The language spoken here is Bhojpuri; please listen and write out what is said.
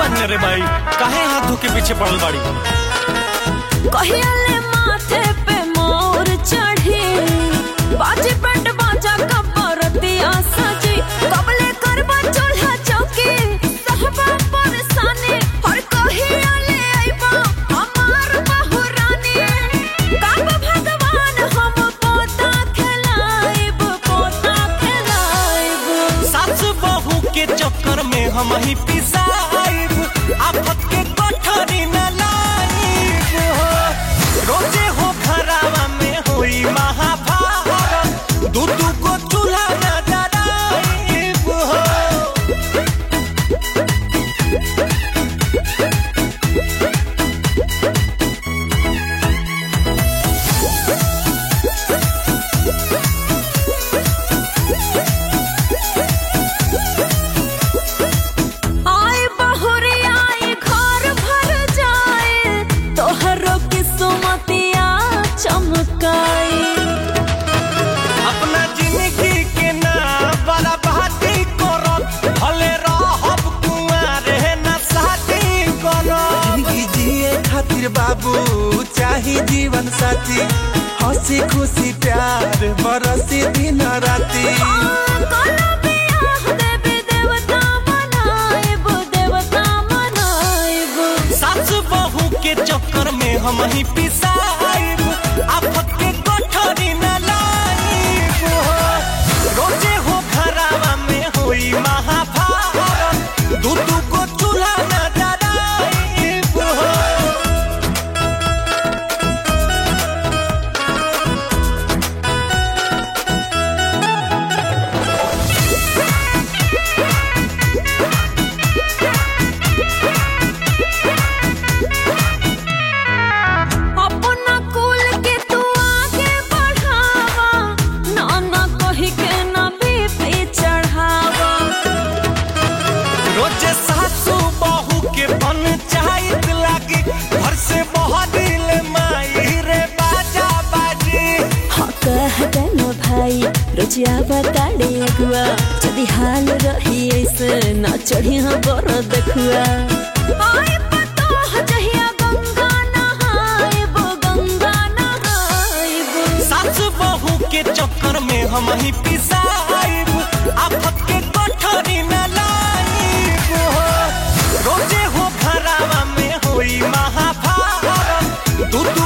मानने रे भाई काहे हाथ धो के पीछे पड़ल बाड़ी कहियाले माथे पे मोर चढ़ी बाजी पेट बाजा कपरतिया सजी कबले करबा चूल्हा चौकी सहबा परेशानी हर कहियाले आइबा हमार बहुरानी काब भगवान हम पोता खेलाइब पोता खेलाइब सास बहू के चक्कर में हम ही पिसाइब आफत के कोठरी न लाइब हो रोजे हो खरावा में होई महाभारत दू दू को चूल्हा न जराइब हो आए बहुरी आए घर भर जाए तोहरो किस्मतिया चमकाए अपना जिंदगी के ना बर्बादी करब भले रहब कुंवारे न शादी करब जिंदगी जिए खातिर बाबू चाही जीवन साथी हंसी खुशी प्यार बरसी दिन राती काला बियाह देवी देवता मनाएब देवता मनाएब सास बहू के चक्कर में हम ही पिसाइब आफत के कोठरी न लाइब हो रोजे हो खरावा में होई महाभारत दू दू को चूल्हा न जराइब हो अपना कुल के तू आगे बढ़ावा नाना कही के ना बीपी चढ़ावा रोजे सासू बहू के पंचायत लागी घर से बहदिल माई रे बाजा बाजी हाँ कह देना भाई रोजिया बताड़े अगुआ यदि हाल रही ऐसे ना चढ़ी हाँ बर देखुआ आए पतो जहिया गंगा नहाएब गंगा नहाएब सास बहू के चक्कर में हम ही पिसाइब आफत के कोठरी न लाइब हो रोजे हो खरावा में होई महाभारत दू दू